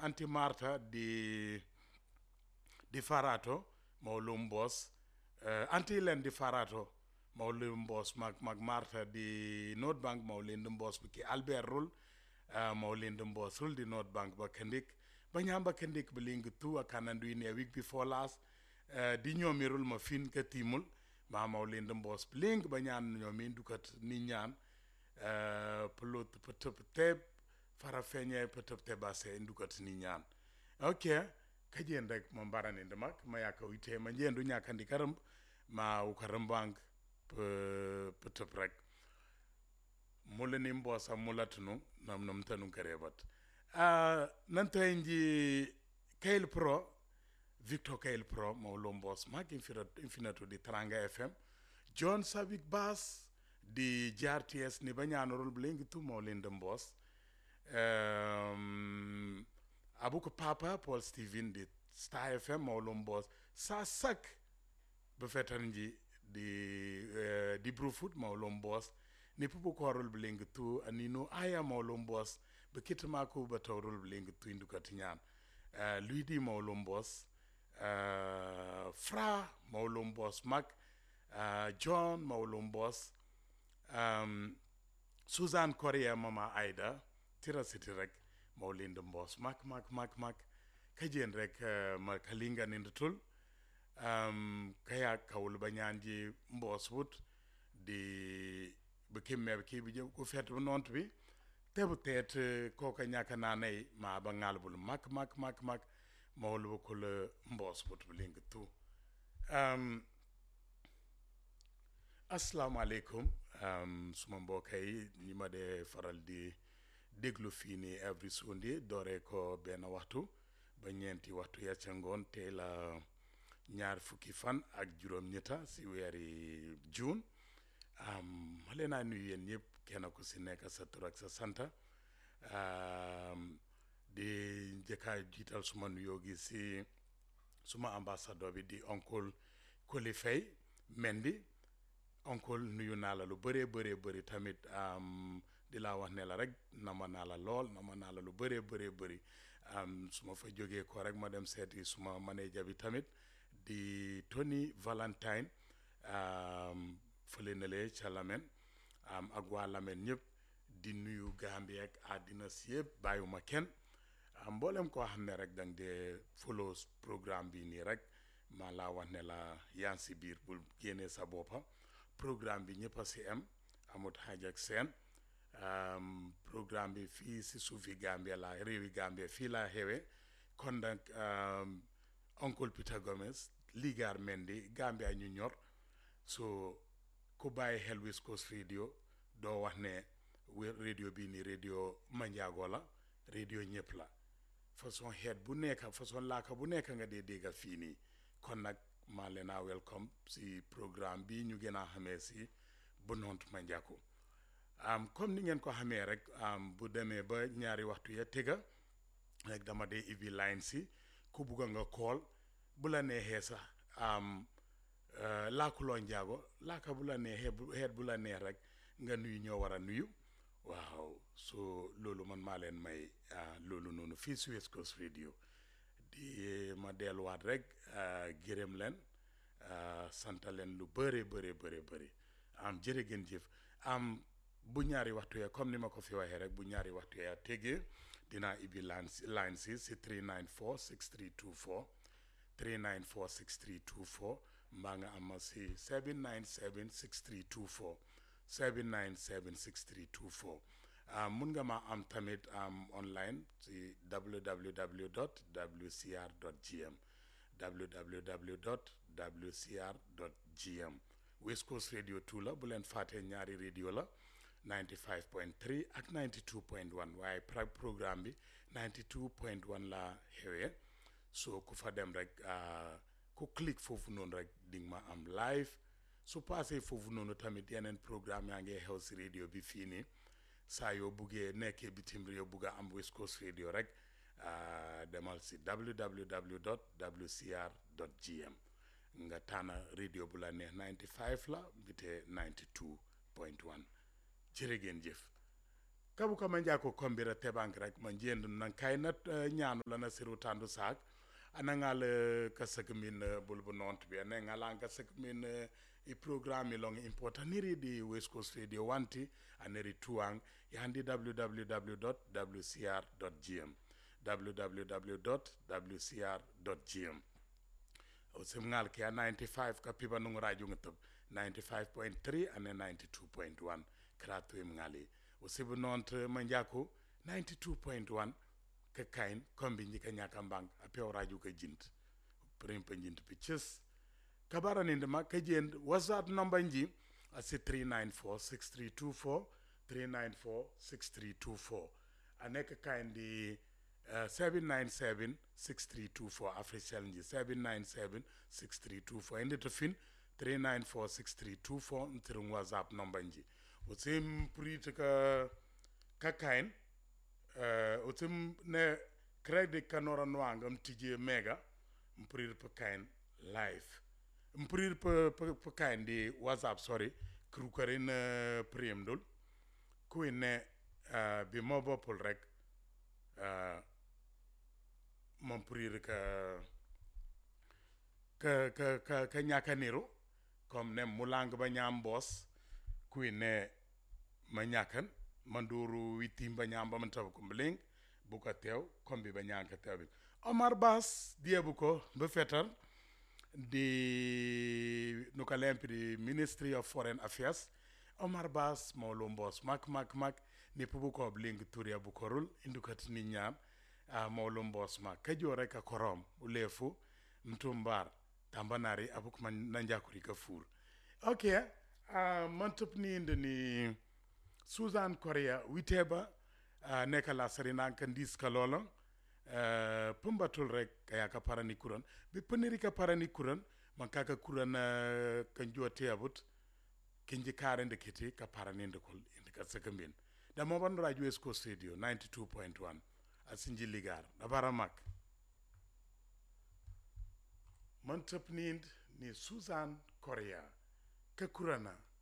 anti Marta di di Farato mawlum boss uh, anti len di Farato mawlum boss mag mag Marta di North Bank mawlum boss ki Albert Rul uh, mawlum boss Rul di North Bank ba kandik ba nyamba kandik beling tu akanandu in a week before last uh, di nyomirul ma fin ka timul ma mawlum boss beling ba nyan nyomin dukat ni nyan uh, pelut petep teb fara feñe petep tebase ndukat ni nyan okay kajen rek mo mbaraninde mak ma yaka wite ma njendu ñakandi karamb ma u karambang pe tëp rek mula ni mbosa mula tunu nam nam tanu karebat uh, nanta nji Kayl Pro Victor Kayl Pro mawlo mbos mak infinito di Teranga FM John Savik Bass di JRTS ni bañanorol blengi tu mawlinde mbos um, abuko papa paul steven di star fm mawlum boss sa sak be fetan ji di uh, di brufut mawlum boss ni pupu korol bling tu anino aya mawlum boss be kitma ko ba tawrol bling tu induka tinyan uh, lui di mawlum boss uh, fra mawlum boss mak uh, john mawlum boss um, susan korea mama aida tira siti rek mawlinde mbos mak mak mak mak kajen rek uh, ma kalinga nindatul um, kaya kawul banyanji mbos wut di bikim me ki bi ko fet bu nont bi tebu tet ko ka nyaka nanay ma ba ngalbul mak mak mak mak mawlu ko le mbos wut bling tu um, assalamu alaikum um, suma mbokay ñi ma de faral di déglu fii nii every Sunday dooree ko benn waxtu ba ñeenti waxtu ya ca ngoon tey la ñaar fukki fan ak juróom-ñetta si weeri juin ma leen a nuyu yéen ñëpp kenn ku si nekk sa tur ak sa santa di njëkkaa jiital suma nuyoo gi si suma ambassadeur bi di oncle Koli Faye Mendy oncle nuyu naa la lu bëree bëree bëri tamit di laa wax ne la rek nama naa la lool nama naa la lu bëree bëree bëri su ma fa jógee ko rek ma dem seeti suma manager bi tamit di Tony Valentine fële na lee ca Lamen ak waa Lamen ñëpp di nuyu Gambie ak àddina si yëpp bàyyiwuma kenn mboolem koo xam ne rek dang dee follow programme bi nii rek maa laa wax ne la yaa si biir bul génnee sa boppa programme bi ñëpp a si am amut xaaj ak seen Um, programme bi fii si suufi Gambia la réewi Gambia fii laa xewee kon nag um, oncle Peter Gomez ligaar Mendy Gambia ñu ñor so ku bàyyi xel West Coast radio doo wax ne radio bii ni radio manjaago la radio ñëpp la façon xeet bu nekk façon laaka bu nekk nga dee dégga fii nii kon nag maa leen a welcome si programme bi ñu gën a xamee si Bunont Manjako Um, comme ni ngeen ko xamee rek um, bu demee ba ñaari waxtu ya tega rek dama dee ibi line si ku bugga nga kool bu la neexee sax um, uh, laakuloo njaago laaka bu la neexee bu xeet bu la neex rek nga nuyu ñoo war a nuyu waaw so loolu man maa leen may uh, loolu noonu fii si West Coast Radio di ma delluwaat rek uh, gërëm leen sant leen lu bëree bëree bëree bëri am jërë ngeen jëf am bu ñaari waxtu ya comme ni ma ko fi waxee rek bu ñaari waxtu ya tegee dinaa ibbi line si line si si 394 6324 394 6324 mbaa nga am ma si 797 6324 797 6324 mun nga ma am tamit am online si www dot wcr dot gm www dot wcr dot gm West Coast Radio 2 la bu leen fàttee ñaari radio la 95.3 ak 92.1 waaye programme bi 92.1 la xewee so ku fa dem rek ku click foofu noonu rek di nga ma am live su passé foofu noonu tamit yeneen programme yaa ngi xew si radio bi fii nii saa yoo buggee nekkee bitim réew bugg a am West Coast Radio rek demal si www dot wcr dot gm nga tànna radio bu la neex 95 la mbite 92 point 1 jërë ngeen jëf kabu ka manja ko kombira tebank rek man jendu nan kay na uh, ñaanu la na siru tandu sak ana ngal uh, ka sak min uh, bulbu nont bi ne ngala ka sak min uh, i programme long important niri di west coast radio wanti aneri tuang yandi www.wcr.gm www.wcr.gm osim ngal ke 95 ka piba nung radio ngitub 95.3 ane 92.1 kratu im ngali osibu nont manjaku 92.1 ka kain kombi njika nyaka mbang apio radio ka jint prim pa jint pitches kabara ninde ma ka jend whatsapp number nji asi 394 6324 394 6324 aneka kain di Uh, 797 6324 Africell nji 797 6324 ende to fin 394 6324 ntirung whatsapp number nji utim prit ka ka kain uh, utim ne credit kanora nwanga mtije mega mprir pa kain live mprir pa pa, pa kain di whatsapp sorry krukarin uh, prim dul kuine uh, bi mobo pul rek uh, mon prir ka ka ka ka ka nyaka niru comme ne mulang ba nyam boss kui ne ma nyakan manduru witim ba nyam ba man taw kumling bu ko tew kombi ba nyanka tew bi Omar Bass diebu ko be fetar di nuka lempi di Ministry of Foreign Affairs Omar Bass mawlo mbos mak mak mak ni pubu ko bling turia bu korul indukat ni nyam a mawlo mbos mak kajore ka korom ulefu mtumbar tambanari abuk man nanjakuri ka fur okay uh, mantop ni inde ni Susan Korea witeba uh, neka la sarina kan dis kalolong uh, pumbatul rek kaya ka parani kuran bi peniri ka parani kuran man kaka kuran uh, kan jote abut kinji kare nde kiti ka parani nde kol inde ka sekambin da mo ban radio West Coast Radio 92.1 asinji ligar da baramak man tap nind ni Susan Korea ka kurana